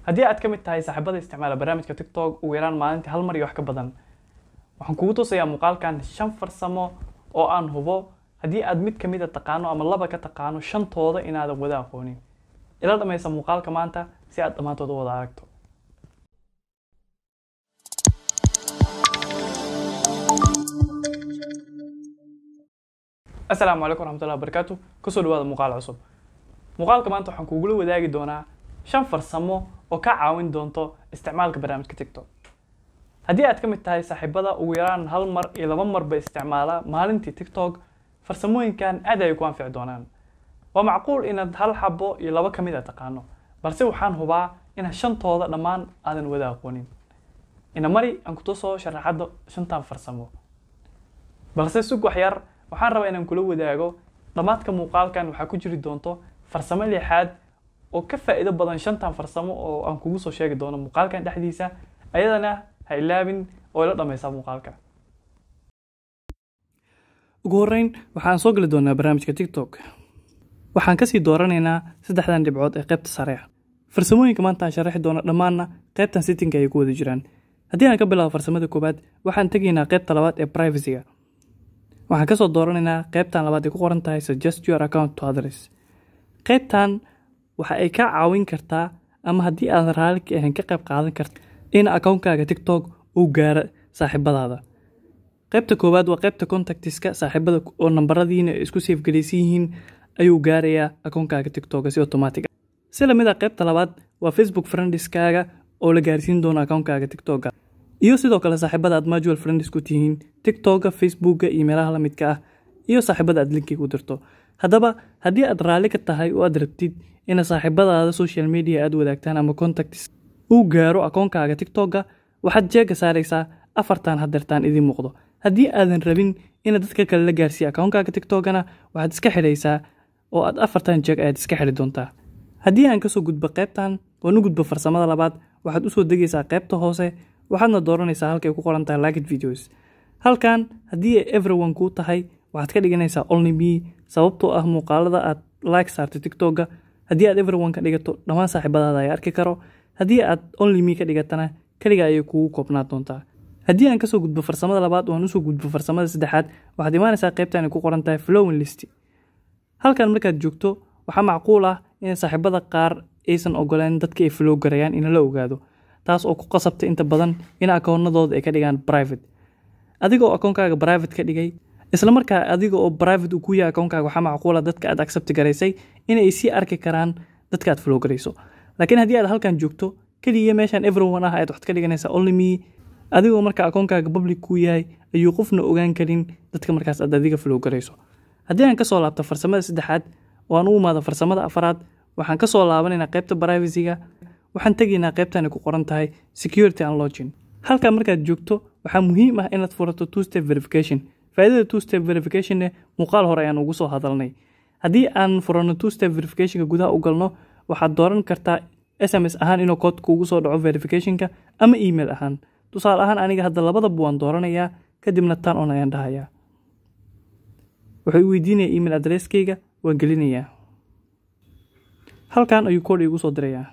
haddii aad ka mid tahay saaxiibada isticmaala barnaamijka tiktok ugu yaraan maalintii hal mar iyo wax ka badan waxaan kugu tusayaa muuqaalkan shan farsamo oo aan hubo haddii aad mid kamid a taqaano ama laba ka taqaano shantooda inaadan wada aqoonin ila dhamaysa muuqaalka maanta si aad dhammaantood u wada aragto asalaamu calaykum waraxmatullahi wabarakaatu kusoo dhawaada muuqaal cusub muuqaalka maanta waxaan kugula wadaagi doonaa shan farsamo oo ka caawin doonto isticmaalka barnaamijka tiktok haddii aad ka mid tahay saaxiibada ugu yaraan hal mar iyo laba marba isticmaala maalintii tiktok farsamooyinkan aad ay ku anfici doonaan waa macquul inaad hal xabo iyo laba ka mid a taqaano balse waxaan hubaa inaad shantooda dhammaan aadan wada aqoonin ina mari aan kutusoo sharaxadda shantan farsamo balse sug wax yar waxaan rabaa inaan kula wadaago dhammaadka muuqaalkan waxaa ku jiri doonto farsamo lixaad oo ka faa'iido badan shantan farsamo oo aan kugu soo sheegi doono muuqaalkan dhexdiisa ayadana ha ilaabin oo ila dhammaysaa muuqaalka ugu horreyn waxaan soo geli doonaa barnaamijka tiktok waxaan kasii dooranaynaa saddexdan dhibcood ee qaybta sare ah farsamooyinka maanta aan sharaxi doono dhammaanna qaybtan sittinka ay ku wada jiraan haddii aan ka bilaabo farsamada koowaad waxaan tegaynaa qaybta labaad ee privacyga waxaan kasoo dooranaynaa qaybtan labaad ay ku qoran tahay suggest your account to others qaybtan waxa ay ka caawin kartaa ama haddii aadan raali ka ahayn ka qayb qaadan karta in akoonkaaga tiktok uu gaaro saaxiibadaada qaybta koowaad waa qaybta contactiska saaxiibada oo nambaradiina isku seefgelaysan yihiin ayuu gaarayaa akoonkaaga tiktoka si automatic si lamid a qaybta labaad waa facebook friendiskaaga oo la gaarsiin doono akoonkaaga tiktoka iyo sidoo kale saaxiibada aad majual friends ku tihiin tiktoka facebooka iyo meelaha lamidka ah iyo saaxiibada aad linkiga u dirto haddaba haddii aad raalli ka tahay oo aad rabtid ina saaxiibadaada social media aad wadaagtaan ama contacts uu gaaro akoonkaaga tiktoka waxaad jeega saaraysaa afartan hadeertaan idiin muuqdo haddii aadan rabin ina dadka kale la gaarsiiya akoonkaaga tiktokana waxaad iska xidhaysaa oo aad afartan jeeg ayaad iska xidhi doontaa haddii aan kasoo gudbo qaybtan oon u gudbo farsamada labaad waxaad usoo degaysaa qaybta hoose waxaadna dooranaysaa halkay ku qoran tahay liked videos halkan haddii ay everyone kuu tahay waxaad ka dhiganaysaa only me sababtoo ah muuqaalada aad like saarto tiktoka haddii aad everyone ka dhigato dhammaan saaxiibadaada ay arki karo haddii aad only me ka dhigatana keliga ayay kugu koobnaa doontaa haddii aan kasoo gudbo farsamada labaad oo aan usoo gudbo farsamada saddexaad waxaad imaanaysaa qaybtan ay ku qoran tahay flowin list halkan markaad joogto waxaa macquul ah in saaxiibada qaar aysan ogoleen dadka ay flow garayaan in la ogaado taas oo ku qasabta inta badan in akoonadooda ay ka dhigaan private adiga oo akoonkaaga private ka dhigay islamarkaa adiga oo private uu ku yahay akoonkaaga waxaa macquula dadka aad accept garaysay inay sii arki karaan dadka aad flow garayso laakiin haddii aad halkan joogto keliya meeshan everyone ah ayaad waxaad ka dhiganaysaa only me adigoo marka akoonkaaga public kuu yahay ayuu qofna ogaan karin dadka markaas aad adiga flow garayso haddii aan kasoo laabto farsamada saddexaad oo aan u imaado farsamada afaraad waxaan kasoo laabanaynaa qaybta privacyga waxaan tegaynaa qaybtan ay ku qoran tahay security and login halkaa markaad joogto waxaa muhiim ah inaad furato two step verification faa'iidada two step verificationne muuqaal hore ayaan ugu soo hadalnay haddii aan furano two step verificationka gudaha u galno waxaad dooran kartaa s m s ahaan inuu kood kuugu soo dhaco verificationka ama email ahaan tusaale ahaan aniga hadda labadaba waan dooranayaa kadibna tan on ayaan dhahayaa wuxuu weydiinaya email adresskeyga waan gelinayaa halkan ayuu koodh iigu soo dirayaa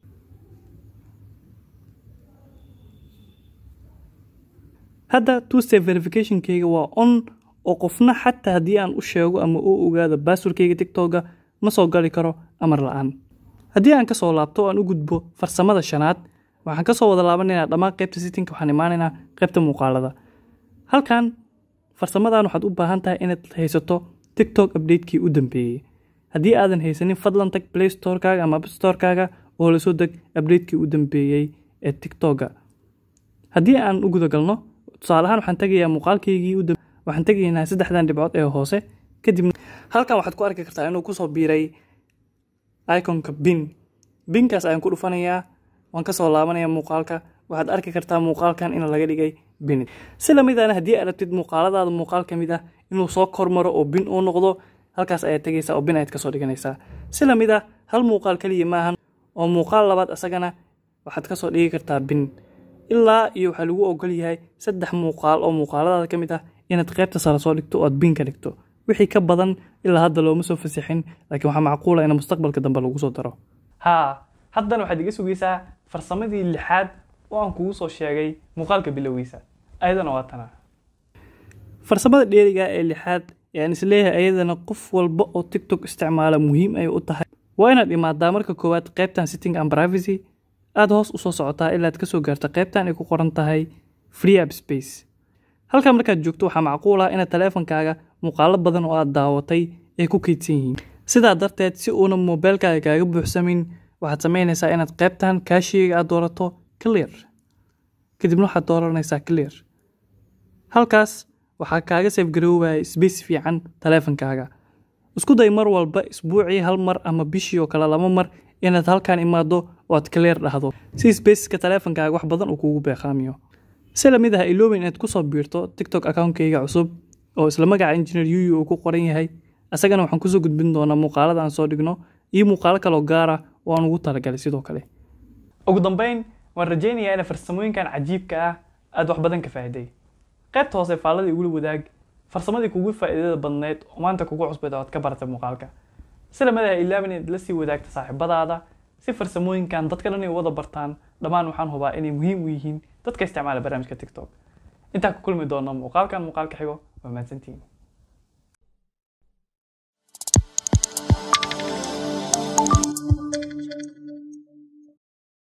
hadda two step verificationkeyga waa on oo qofna xataa haddii aan u sheego ama uu ogaado baaswarkeyga tiktoka ma soo gali karo amar la-aan haddii aan kasoo laabto oo aan u gudbo farsamada shanaad waxaan kasoo wada laabanaynaa dhammaan qaybta sittinka waxaan imaanaynaa qaybta muuqaalada halkan farsamadan waxaad u baahan tahay inaad haysato tiktok updatekii u dambeeyey haddii aadan haysanin fadlan tag play storekaaga ama appstorekaaga oo lasoo deg updatekii u dambeeyey ee tiktoka haddii aan u gudagalno tusaale ahaan waxaan tegayaa muuqaalkeygii waxaan tegaynaa saddexdan dhibcood ee hoose kadib halkan waxaad ku arki kartaa inuu kusoo biiray iconka bin binkaas ayaan ku dhufanayaa waan kasoo laabanaya muuqaalka waxaad arki kartaa muuqaalkan in laga dhigay bin si lamidana haddii aad rabtid muuqaaladaada muuqaal ka mid ah inuu soo kormaro oo bin uu noqdo halkaas ayaad tegaysaa oo bin ayaad kasoo dhiganaysaa si lamid ah hal muuqaal keliya maahan oo muuqaal labaad isagana waxaad kasoo dhigi kartaa bin ilaa iyo waxaa lagu ogol yahay saddex muuqaal oo muuqaaladaada ka mid ah inaad qaybta sare soo dhigto oo aad bin ka dhigto wixii ka badan ilaa hadda looma soo fasixin laakiin waxaa macquula in mustaqbalka dambe lagu soo daro haa haddana waxaad iga sugaysaa farsamadii lixaad oo aan kugu soo sheegay muuqaalka bilowgiisa ayadana waa tana farsamada dheeriga ee lixaad ee aan isleeyahay ayadana qof walba oo tiktok isticmaala muhiim ay u tahay waa inaad imaadaa marka koowaad qaybtan sitting and privacy aada hoos usoo socotaa ilaad kasoo gaarta qaybtan ay ku qoran tahay free app space halkaa markaad joogto waxaa macquul ah inaad taleefankaaga muuqaalo badan oo aad daawatay ay ku keydsan yihiin sidaa darteed si uuna moobeelkaaga kaaga buuxsamin waxaad samaynaysaa inaad qaybtan kaashiga aad doorato clear kadibna waxaad dooranaysaa clear halkaas waxaa kaaga safgaroowaya sbace fiican taleefankaaga isku day mar walba isbuucii hal mar ama bishii oo kale laba mar inaad halkan imaado oo aad clear dhahdo si spaceka taleefankaaga wax badan uu kugu beeqaamiyo si lamid ah iloobin inaad kusoo biirto tiktok accountkayga cusub oo isla magaca engineer yuyu uu ku qoran yahay isagana waxaan kusoo gudbin doonaa muuqaalada aan soo dhigno iyo muuqaalo kaloo gaara oo aan ugu talagalay sidoo kale ugu dambeyn waan rajaynayaa ina farsamooyinkan cajiibka ah aada wax badan ka faa'iday qaybta hoose faalladii igula wadaag farsamadii kugu faa'iidada badneyd oo maanta kugu cusbeed oo aad ka baratay muuqaalka si lamid ah ilaabin inaad la sii wadaagta saaxiibadaada si farsamooyinkan dadka dhan ay wada bartaan dhammaan waxaan hubaa inay muhiim u yihiin dadka isticmaala barnaamijka tiktok intaa ku kulmi doona muuqaalkan muuqaalka xigo waa mahadsantihiin